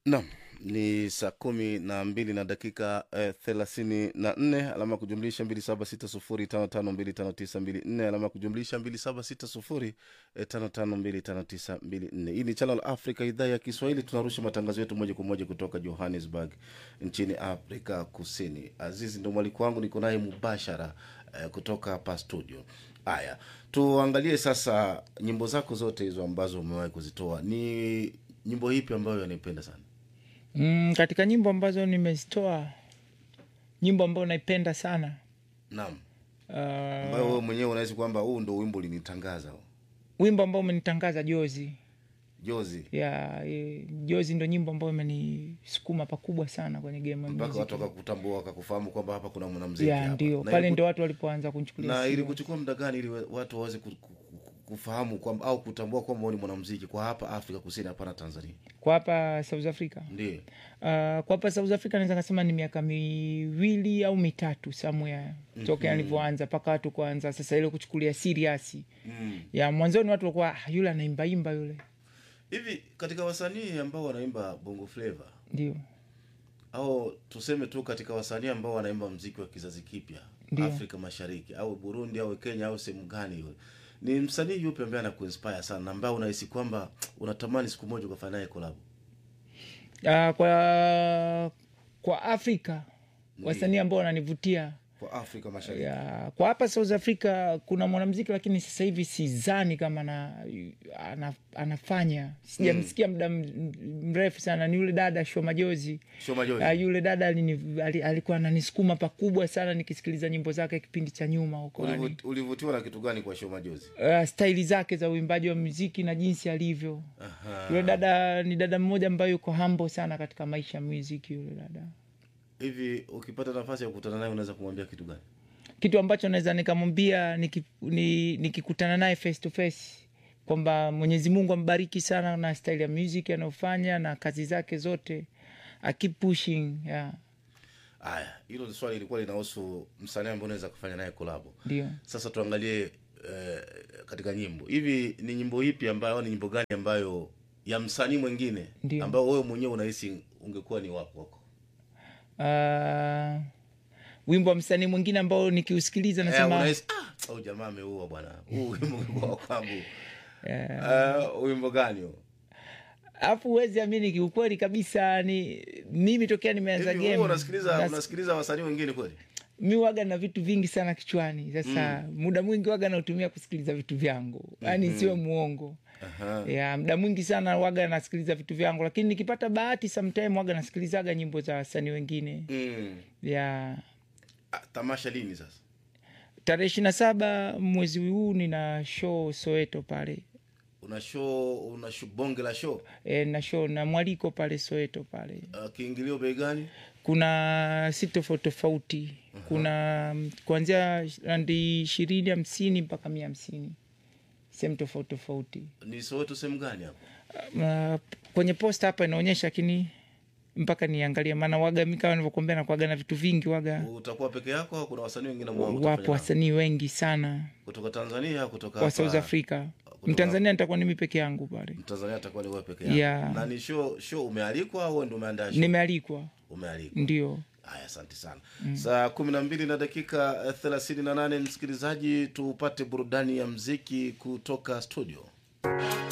Naam, ni saa kumi na mbili na dakika eh, thelathini na nne alama ya kujumlisha mbili saba sita sufuri tano tano mbili tano tisa mbili nne alama ya kujumlisha mbili saba sita sufuri eh, tano tano mbili tano tisa mbili nne. Hii ni Channel Africa, idhaa ya Kiswahili. Tunarusha matangazo yetu moja kwa moja kutoka Johannesburg nchini Afrika Kusini. Azizi ndo mwaliko wangu, niko naye mubashara eh, kutoka hapa studio. Haya, tuangalie sasa nyimbo zako zote hizo ambazo umewahi kuzitoa, ni nyimbo ipi ambayo yanaipenda sana? Mm, katika nyimbo ambazo nimezitoa, nyimbo ambayo naipenda sana Naam, uh, ambayo wewe mwenyewe unahisi kwamba huu ndo wimbo ulinitangaza huu. wimbo ambao umenitangaza Jozi jozi ya e, Jozi ndo nyimbo ambayo imenisukuma pakubwa sana kwenye game ya mpaka muziki. watu wakakutambua wakakufahamu kwamba hapa kuna mwanamziki ya hapa. ndio Na pale iliku- ndo watu walipoanza kunichukulia na serious. ili kuchukua muda gani ili we- watu waweze ku- ku- ku- kufahamu kwamba au kutambua kwamba wewe ni mwanamziki kwa hapa Afrika Kusini, hapana Tanzania? kwa hapa South Africa Ndio. uh, kwa hapa South Africa naweza kasema ni miaka miwili au mitatu somewhere tokea nilivyoanza mpaka watu kuanza sasa ile kuchukulia serious Mm. ya mwanzoni watu walikuwa "Ah, yule anaimbaimba yule Hivi katika wasanii ambao wanaimba bongo flava ndio au tuseme tu katika wasanii ambao wanaimba mziki wa kizazi kipya Ndio. Afrika Mashariki au Burundi au Kenya au sehemu gani yule, ni msanii yupi ambaye anakuinspire sana na ambaye unahisi kwamba unatamani siku moja ukafanya naye collab? uh, kwa kwa Afrika wasanii ambao wananivutia Kwa Afrika Mashariki. ya, kwa hapa South Africa kuna mwanamziki lakini sasa hivi sizani kama na, ana, anafanya sijamsikia muda m- mrefu sana ni yule dada Shoma Majozi Sio majozi. Uh, yule dada alini, ali, alikuwa ananisukuma pakubwa sana nikisikiliza nyimbo zake kipindi cha nyuma huko yani. Ulivut- ulivutiwa na kitu gani kwa show majozi? uh, staili zake za uimbaji wa muziki na jinsi alivyo Aha. yule dada ni dada mmoja ambaye yuko hambo sana katika maisha ya muziki yule dada Hivi ukipata nafasi ya kukutana naye unaweza kumwambia kitu gani? kitu ambacho naweza nikamwambia niki- ni- nikikutana naye face to face kwamba mwenyezi mungu ambariki sana na staili ya music anayofanya na kazi zake zote I keep pushing yeah. Haya, hilo ni swali lilikuwa linahusu msanii ambaye unaweza kufanya naye kolabo. ndio Sasa tuangalie eh, katika nyimbo hivi, ni nyimbo ipi ambayo au ni nyimbo gani ambayo ya msanii mwingine Ndio. ambayo wewe mwenyewe unahisi ungekuwa ni wako wako? uh, wimbo wa msanii mwingine ambao nikiusikiliza Eh, nasema unahisi ah, au jamaa ameua bwana, huu wimbo ungekuwa wa kwangu. eh, Eh, wimbo gani huo? alafu huwezi amini kiukweli kabisa ni mimi tokea nimeanza Hivi wewe game unasikiliza nas- unasikiliza wasanii wengine kweli? mi waga na vitu vingi sana kichwani sasa muda mwingi waga nautumia kusikiliza vitu vyangu yaani siwe muongo Aha. ya muda mwingi sana waga nasikiliza vitu vyangu lakini nikipata bahati sometime waga nasikilizaga nyimbo za wasanii wengine Mm. ya Ah, tamasha lini sasa? tarehe ishiri na saba mwezi huu nina show soweto pale Una show una show, bonge la show. e, na show na mwaliko pale soweto pale Uh, kiingilio bei gani? kuna si tofauti tofauti kuna mm, kuanzia randi ishirini hamsini mpaka mia hamsini sehemu tofauti tofauti Ni Soweto sehemu gani hapo? uh, kwenye posta hapa inaonyesha lakini mpaka niangalia maana waga mi kama nivyokuambia nakuaga na vitu vingi waga Utakuwa peke yako au kuna wasanii wengine ambao utafanya wapo nao? wasanii wengi sana kutoka Tanzania kutoka wa hapa- south africa mtanzania nitakuwa nimi peke yangu pale Mtanzania atakuwa ni wewe peke yako. Yeah. Na ni show show umealikwa au wewe ndio umeandaa show? nimealikwa Umealikwa. ndio Haya, asante sana. Saa kumi na mbili na dakika eh, thelathini na nane msikilizaji, tupate burudani ya mziki kutoka studio.